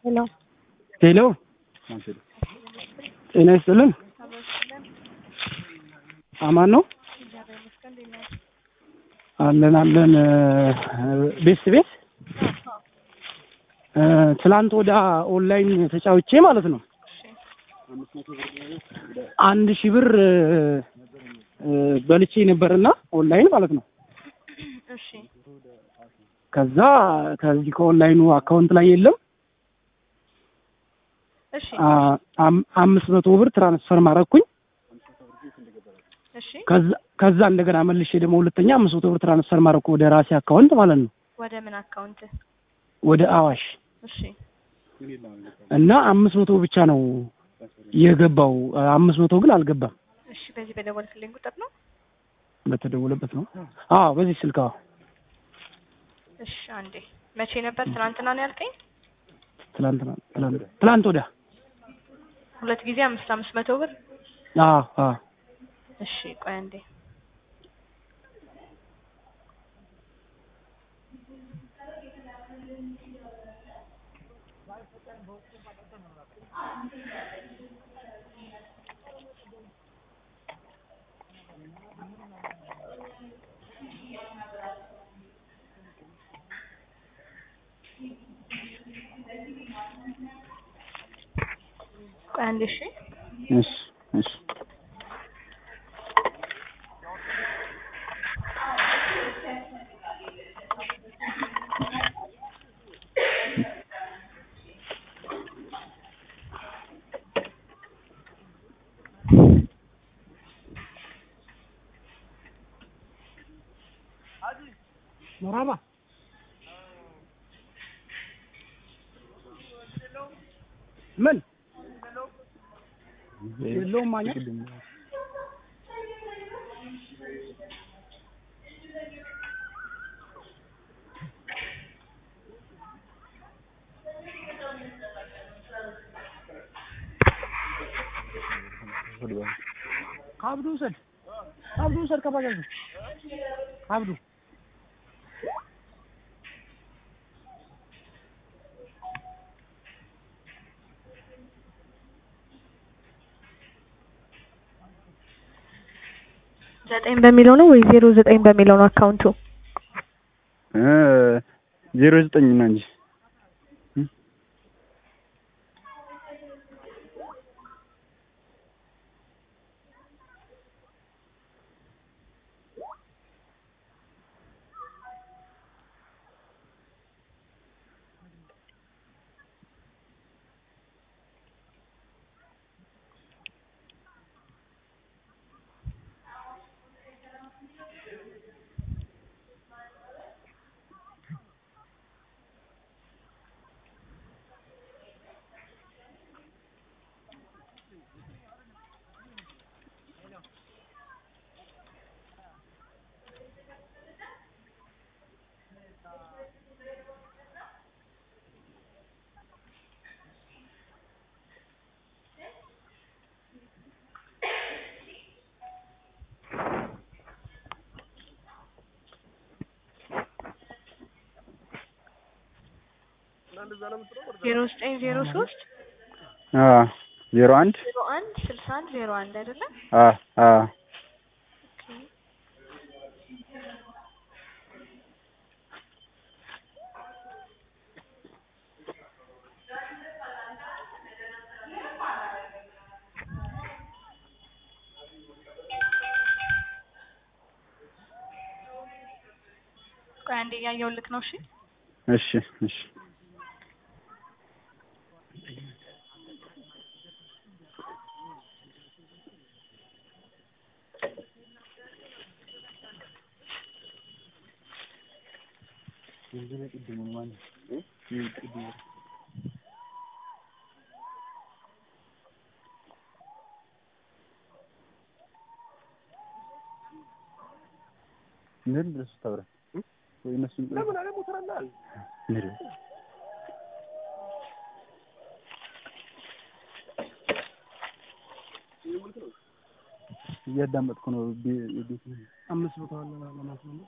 ሄሎ ሄሎ ጤና ይስጥልን። አማን ነው አለን አለን። ቤት ቤት ትላንት ወደ ኦንላይን ተጫውቼ ማለት ነው አንድ ሺህ ብር በልቼ ነበርና ኦንላይን ማለት ነው። እሺ ከዛ ከዚህ ከኦንላይኑ አካውንት ላይ የለም እሺ አ- አም- አምስት መቶ ብር ትራንስፈር ማረኩኝ። እሺ ከዛ- ከዛ እንደገና መልሼ ደግሞ ሁለተኛ አምስት መቶ ብር ትራንስፈር ማረኩ ወደ ራሴ አካውንት ማለት ነው ወደ ምን አካውንት? ወደ አዋሽ እሺ እና አምስት መቶ ብቻ ነው የገባው። አምስት መቶ ግን አልገባም። እሺ በዚህ በደወልክልኝ ቁጥር ነው? በተደወለበት ነው። አዎ በዚህ ስልክ አዎ። እሺ አንዴ መቼ ነበር? ትናንትና ነው ያልከኝ? ትላንትና ትላንት ትላንት ወዲያ ሁለት ጊዜ አምስት አምስት መቶ ብር። አዎ አዎ እሺ ቆይ አንዴ ቆይ አንዴ እሺ እሺ እሺ መራባ ምን የለውም ማኛ ከአብዱ ውሰድ ከአብዱ ውሰድ ከባጃጁ ከአብዱ ዘጠኝ በሚለው ነው ወይ ዜሮ ዘጠኝ በሚለው ነው አካውንቱ? ዜሮ ዘጠኝ ነው እንጂ ዜሮ ዘጠኝ ዜሮ ሶስት ዜሮ አንድ ዜሮ አንድ ስልሳ አንድ ዜሮ አንድ አይደለም? አ አ ቆይ አንዴ እያየሁልክ ነው። እሺ እሺ እሺ ምን ድረስ ታብረ ወይ እነሱ ለምን አለ ሞተራላል እያዳመጥኩ ነው። ቤት አምስት መቶ አለ ለማስመለስ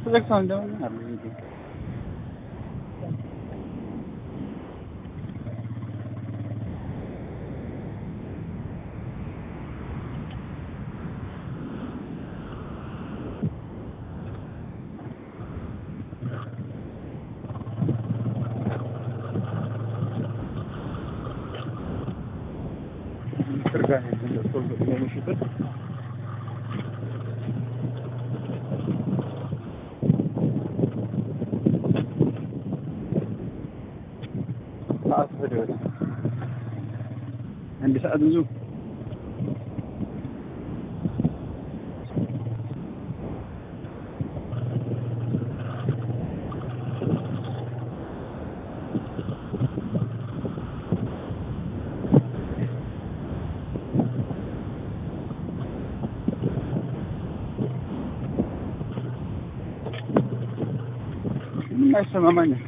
ተዘግቷል እንደምን አለ እንዴ? ጋር ነው የሚሽበት ሰዓት ወደ አንድ ሰዓት ብዙ ምንም አይሰማማኝም።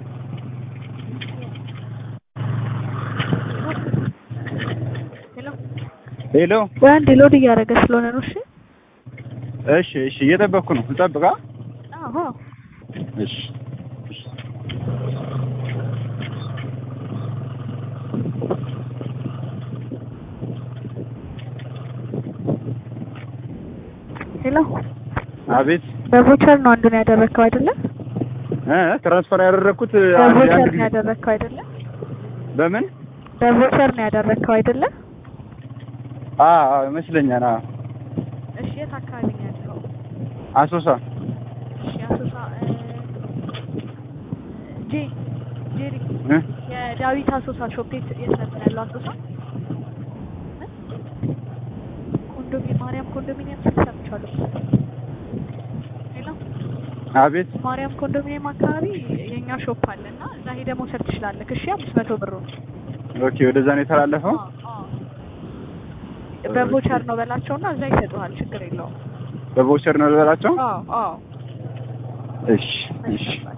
ሄሎ ሄሎ ወይ አንዴ ሎድ እያደረገ ስለሆነ ነው። እሺ እሺ፣ እሺ እየጠበቅኩ ነው። ልጠብቃ? አዎ እሺ፣ እሺ። ሄሎ አቤት በቮቸር ነው አንዱን ያደረግከው አይደለ? እ ትራንስፈር ያደረግኩት አንድ በቮቸር አንድ ነው ጊዜ ያደረግከው አይደለ? በምን? በቮቸር ነው ያደረግከው አይደለ? አ አ ይመስለኛል። አ እሺ የት አካባቢ ነው ያለው? አሶሳ እሺ አሶሳ እ ጄ ጄሪ እ የዳዊት አሶሳ ሾፕ የት የት ነበር ያለው? አሶሳ እ? ኮንዶሚኒየም ማርያም ኮንዶሚኒየም ስል ሰምቻለሁ። ሄሎ አቤት ማርያም ኮንዶሚኒየም አካባቢ የኛ ሾፕ አለ እና እዛ ሄደህ መውሰድ ትችላለህ። እሺ አምስት መቶ ብሩ ኦኬ። ወደዛ ነው የተላለፈው። በቮቸር ነው በላቸውና እዛ ይሰጡሃል። ችግር የለውም። በቮቸር ነው ልበላቸው። አዎ አዎ እሺ፣ እሺ። እሺ